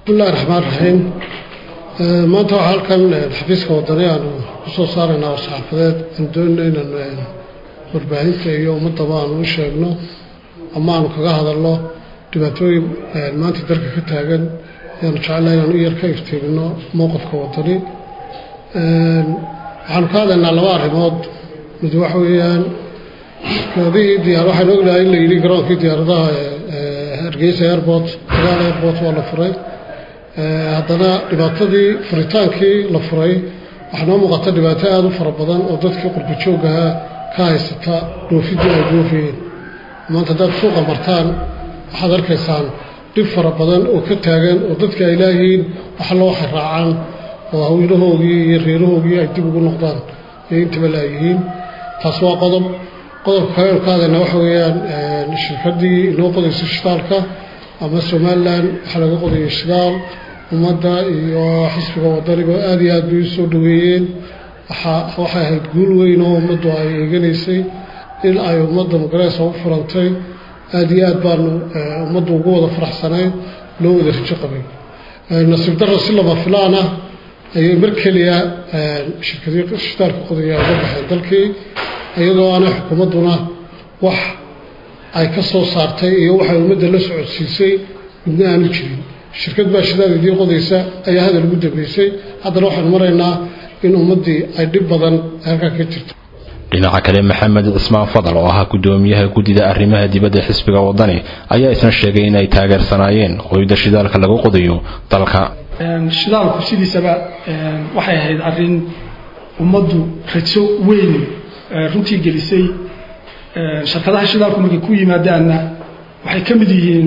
bismillahi raxmaan raxiim maanta waxaa halkan xafiiska wadani aanu kusoo saaraynaa war-saxaafadeed aan doonayno inaanu warbaahinta iyo ummadaba aanu u sheegno ama aanu kaga hadalno dhibaatooyin maanta dalka ka taagan ayaanu jecelahay inaanu u yar ka iftiimino mowqifka wadani waxaanu ka hadlaynaa laba arrimood mid waxa weeyaan shirkadihii diyaar waxaan ognahay in la yidhi garoonkii diyaaradaha hargeysa airport dagaal airport waa la furay haddana dhibaatadii furitaankii la furay waxaa noo muuqata dhibaato aada u fara badan oo dadkii qurbajooggaha ka haysata dhoofidii ay dhoofayeen maanta haddaad suuqa martaan waxaad arkaysaan dhib fara badan oo ka taagan oo dadka ay laayihiin waxa loo waxay raacaan oo hawlahoogii iyo reerahoogii ay dib ugu noqdaan iyo intaba laayihiin taas waa qodob qodobka kale ka hadayna waxa weeyaan shirkaddii inoo qodaysa shidaalka ama somalilan waxaa laga qodayay shidaal ummadda iyo xisbiga wadaniba aada iyo aad bay u soo dhaweeyeen waxay ahayd guul weyn oo ummaddu ay eeganaysay in ay ummadda magareesa u furantay aada iyo aad baanu ummaddu ugu wada faraxsanayn loo wada rajo qabay nasiib darro si lama filaan ah ayay mar keliya shirkadii shidaalka qodaya uga baxeen dalkii iyadoo aanay xukuumadduna wax ay ka soo saartay iyo waxay ummadda la socodsiisay midna aanu jirin shirkad baa shidaal idiin qodaysa ayaa hadal ugu dambeysay haddana waxaanu maraynaa in ummaddii ay dhib badan halkaa ka jirto dhinaca kale maxamed cismaan fadal oo ahaa gudoomiyaha guddida arrimaha dibadda xisbiga wadani ayaa isna sheegay in ay taageersanaayeen qoyda shidaalka lagu qodayo dalka shidaalku sidiisaba waxay ahayd arrin ummaddu rajo weyn runtii gelisay shirkadaha shidaalku markay ku yimaadaanna waxay ka mid yihiin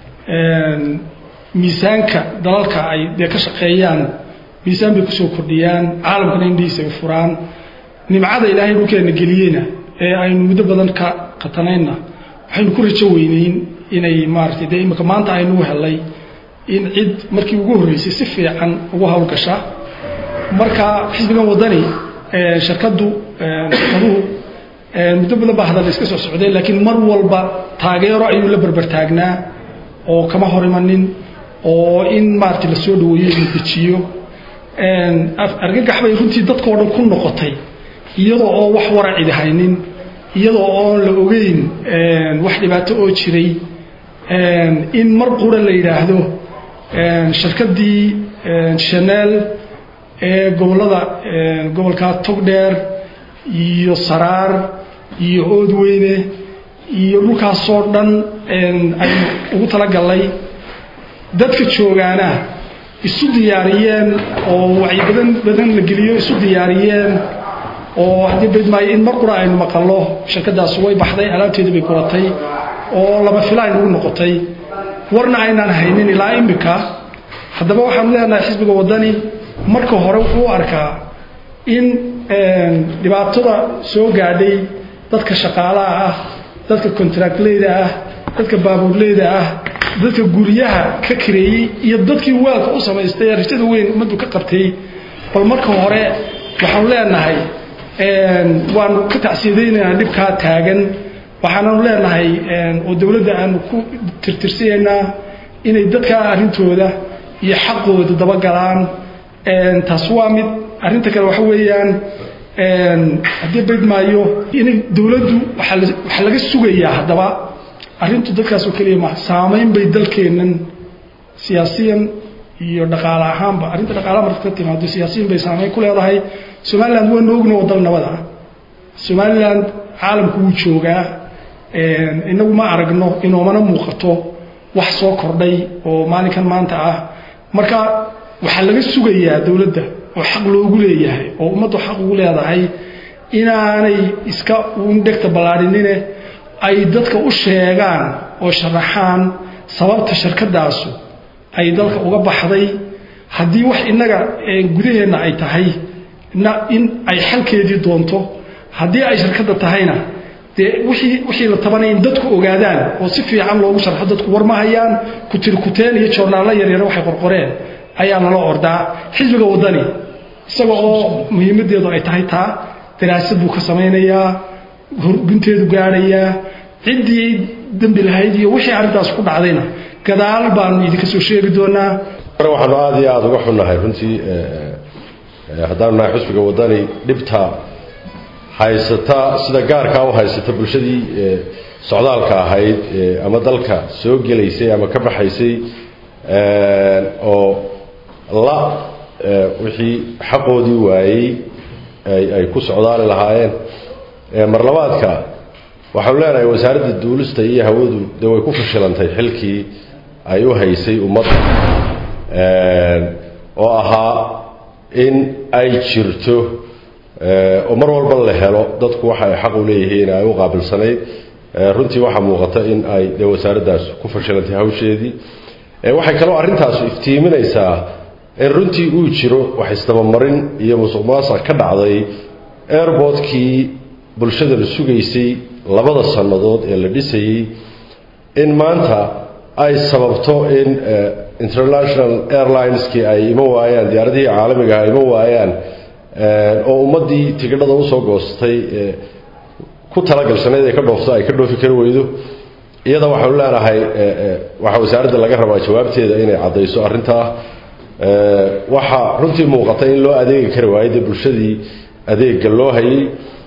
miisaanka dalalka ay dee ka shaqeeyaan miisaan bay kusoo kordhiyaan caalamkana indhihiisa ay furaan nimcada ilaahay dhulkeenna geliyeyna ee aynu muddo badan ka qatanayna waxaynu ku rajo weyneyn inay maaratay dee imika maanta aynu helay in cid markii ugu horreysay si fiican ugu howlgasha marka xisbigan wadani shirkaddu shirkaduhu muddo badan baa hadal iska soo socdeen laakiin mar walba taageero ayuu la berbertaagnaa oo kama hor imanin oo in maaragtay lasoo dhaweeyo la dejiyo argagax bay runtii dadkao dhan ku noqotay iyadoo oo wax waracidi haynin iyadoo oon la ogeyn wax dhibaato oo jiray in mar qura la yidhaahdo shirkaddii shaneel ee gobollada gobolka togdheer iyo saraar iyo oodweyne iyo dhulkaasoo dhan aynu ugu talagalnay dadka joogaana isu diyaariyeen oo wacyi badan badan la geliyo isu diyaariyeen oo haddii badmaayo in mar qura aynu maqallo shirkadaas way baxday alaabteedii bay guratay oo lama filaan ugu noqotay warna aynaan haynin ilaa imika haddaba waxaanu leenahay xisbiga waddani marka hore wuxuu u arkaa in dhibaatada soo gaadhay dadka shaqaalaha ah dadka contractleyda ah dadka baabuurleyda ah dadka guryaha ka kareeyey iyo dadkii waalka u samaystay rajada weyn ummaddu ka qabtay bal marka hore waxaanu leenahay waanu ka tacsiyadaynaynaa dhibkaa taagan waxaananu leenahay oo dowladda aanu ku tirtirsanaynaa inay dadka arrintooda iyo xaqooda dabagalaan taas waa mid arrinta kale waxa weeyaan haddii baydmaayo inay dowladdu waxaa laga sugayaa haddaba arrintu dadkaasoo keliya ma saamayn bay dalkeennan siyaasiyan iyo dhaqaale ahaanba arrinta dhaqaalaha marka ka timaado siyaasiyan bay saamayn ku leedahay somaliland waanu ogna wadal nabada somaliland caalamku wuu joogaa inagu ma aragno inoomana muuqato wax soo kordhay oo maalinkan maanta ah marka waxaa laga sugayaa dowladda oo xaq loogu leeyahay oo ummaddu xaq ugu leedahay inaanay iska indhegta ballaadhinine ay dadka u sheegaan oo sharaxaan sababta shirkadaasu ay dalka uga baxday haddii wax innaga gudaheenna ay tahay in ay xalkeedii doonto haddii ay shirkadda tahayna dee wixii wixii la tabanay in dadku ogaadaan oo si fiican loogu sharxo dadku war ma hayaan kutirkuteen iyo joornaallo yaryar waxay qorqoreen ayaa nala ordaa xisbiga waddani isaga oo muhiimaddeedu ay tahay taa daraasad buu ka samaynayaa gunteedu gaadhayaa ciddii dembi lahayd iyo wixii arrintaas ku dhacdayna gadaal baanu idinka soo sheegi doonaa waxaanu aada iyo aada uga xunnahay runtii haddaanu nahay xusbiga waddani dhibta haysata sida gaarkaa u haysata bulshadii socdaalka ahayd ama dalka soo gelaysay ama ka baxaysay oo la wixii xaqoodii waayey ay ku socdaali lahaayeen mar labaadka waxaanu leenahay wasaaradda duulista iyo hawadu dee way ku fashilantay xilkii ay u haysay ummadda oo ahaa in ay jirto oo mar walba la helo dadku waxa ay xaq u leeyihiin ay u qaabilsanayd runtii waxaa muuqata in ay dee wasaaraddaas ku fashilantay hawsheedii waxay kaloo arrintaasu iftiiminaysaa in runtii uu jiro wax isdabamarin iyo musuq maasuq ka dhacday airbortkii bulshada la sugaysay labada sannadood ee la dhisayey in maanta ay sababto in international airlineskii ay ima waayaan diyaaradihii caalamiga ah ima waayaan oo ummaddii tigidhada usoo goostay ku talagalsanayd ay ka dhoofto ay ka dhoofi kari weydo iyada waxaanu leenahay waxaa wasaaradda laga rabaa jawaabteeda inay caddayso arrintaa waxaa runtii muuqata in loo adeegi kari waayo dee bulshadii adeegga loo hayay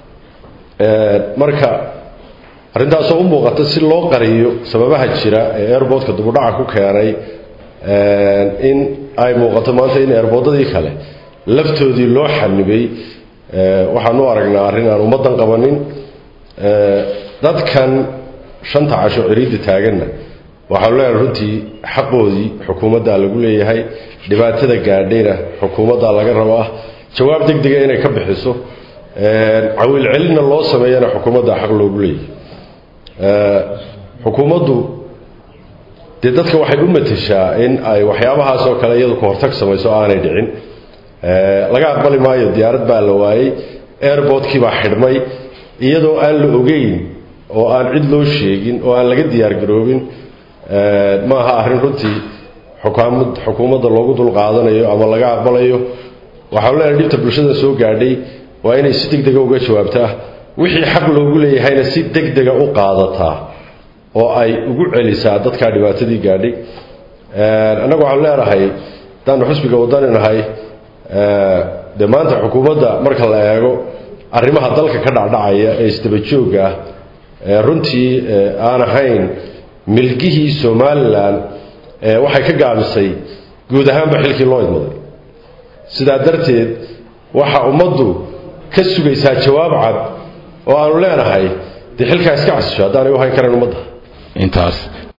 marka arrintaasoo u muuqata si loo qariyo sababaha jira ee airbortka dubudhaca ku keenay in ay muuqato maanta in airboodadii kale laftoodii loo xanibay waxaanu aragnaa arrin aan ummaddan qabanin dadkan shanta casho ciriidda taaganna waxaanu leenahay runtii xaqoodii xukuumaddaa lagu leeyahay dhibaatada gaadhayna xukuumaddaa laga rabaa jawaab deg dega inay ka bixiso cawiil celinna loo sameeyana xukuumaddaa xaq loogu leeyahay xukuumaddu dee dadka waxay u matashaa in ay waxyaabahaas oo kale iyadu ka hortag samayso aanay dhicin laga aqbali maayo diyaarad baa la waayey airbortkii baa xidhmay iyadoo aan la ogeyn oo aan cid loo sheegin oo aan laga diyaargaroobin ma aha arrin runtii xukaamad xukuumadda loogu dulqaadanayo ama laga aqbalayo waxaanu leenahay dhibta bulshada soo gaadhay waa inay si deg dega uga jawaabtaa wixii xaq loogu leeyahayna si deg dega u qaadataa oo ay ugu celisaa dadkaa dhibaatadii gaadhay annagu waxaanu leenahay haddaanu xusbiga waddani nahay dee maanta xukuumadda marka la eego arrimaha dalka ka dhacdhacaya ee isdabajoogga ah runtii aan ahayn milgihii somalilan waxay ka gaabisay guud ahaanba xilkii loo idmaday sidaa darteed waxa ummaddu ka sugaysaa jawaab cad oo aanu leenahay dee xilkaa iska casisho haddaanay u hayn karayn ummadda intaas